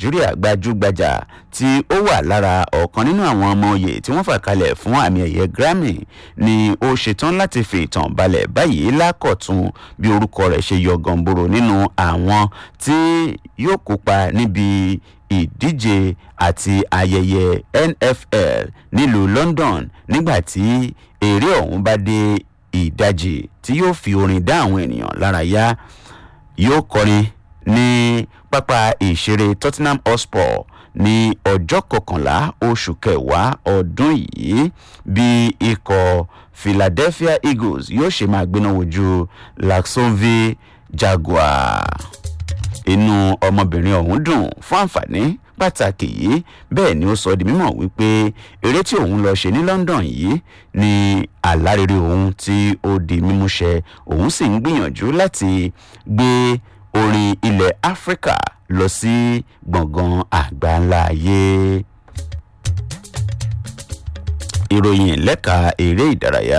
nàìjíríà gbajúgbajà tí ó wà lára ọ̀kan nínú àwọn ọmọ oyè tí wọ́n fà kalẹ̀ fún àmì ẹ̀yẹ grammy ni ó ṣetán láti fi ìtàn balẹ̀ báyìí lákọ̀tún bí orúkọ rẹ̀ ṣe yọ gànboro nínú àwọn tí yóò kópa níbi ìdíje àti ayẹyẹ nfl nílùú london nígbà tí eré ọ̀hún bá dé ìdajì tí yóò fi orin dá àwọn ènìyàn lára yá yóò kọrin ní pápá ìṣeré tottenham hotspur ní ọjọ́ kọkànlá oṣù kẹwàá ọdún yìí bí ikọ̀ philadelphia eagles yóò ṣe máa gbéná wojú laxonville jaguar inú ọmọbìnrin ọ̀hún dùn fún àǹfààní pàtàkì yìí bẹ́ẹ̀ ni ó sọ di mímọ̀ wípé eré tí òun lọ ṣe ní london yìí ni àlárere òun tí ó di mímúṣẹ òun sì ń gbìyànjú láti gbé orin ilẹ̀ áfíríkà lọ sí gbọ̀ngàn àgbáńlá ayé. ìròyìn lẹ́ka eré ìdárayá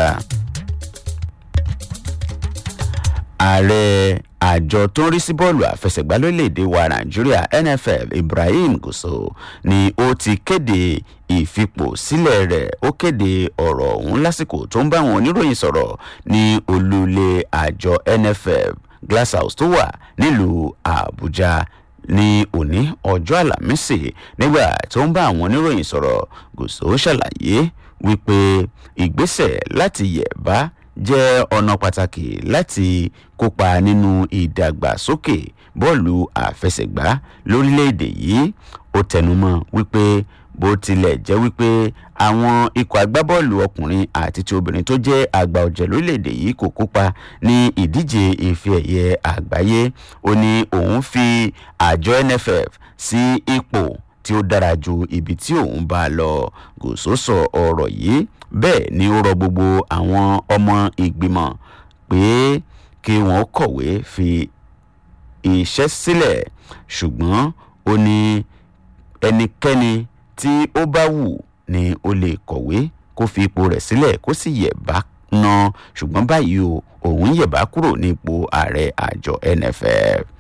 ààrẹ àjọ tó ń rí sí bọ́ọ̀lù àfẹsẹ̀gbá lórílẹ̀‐èdè wa nàìjíríà nff ibrahim gùsò ni ó ti kéde ìfipò sílẹ̀ rẹ̀ ó kéde ọ̀rọ̀ ọ̀hún lásìkò tó ń bá àwọn oníròyìn sọ̀rọ̀ ní olúlé àjọ nff glasshouse tó wà nílùú àbújá ní òní ọjọ́ àlàmísì nígbà tó ń bá àwọn oníròyìn sọ̀rọ̀ gùsò ṣàlàyé wípé ìgbésẹ̀ láti yẹ̀ bá jẹ́ ọ̀nà pàtàkì láti kópa nínú ìdàgbàsókè bọ́ọ̀lù àfẹsẹ̀gbá lórílẹ̀‐èdè yìí ó tẹnumọ́ wípé bó tilẹ̀ jẹ́ wípé àwọn ikọ̀ agbábọ́ọ̀lù ọkùnrin àti ti obìnrin tó jẹ́ àgbà ọ̀jẹ̀ lórílẹ̀‐èdè yìí kò kópa ní ìdíje ife ẹ̀yẹ àgbáyé ó ní òun fi àjọ nff sí ipò tí ó dára ju ibi tí òun bá lọ gòsó sọ ọ̀rọ̀ yìí bẹ́ẹ̀ ni ó rọ gbogbo àwọn ọmọ ìgbìmọ̀ pé kí wọ́n kọ̀wé fi iṣẹ́ sílẹ̀ ṣùgbọ́n ó ní ẹnikẹ́ni tí ó bá wù ni ó lè kọ̀wé kó fi ipò rẹ̀ sílẹ̀ kó sì yẹ̀ bá ná ṣùgbọ́n báyìí o òun yẹ̀ bá kúrò ní ipò ààrẹ àjọ nff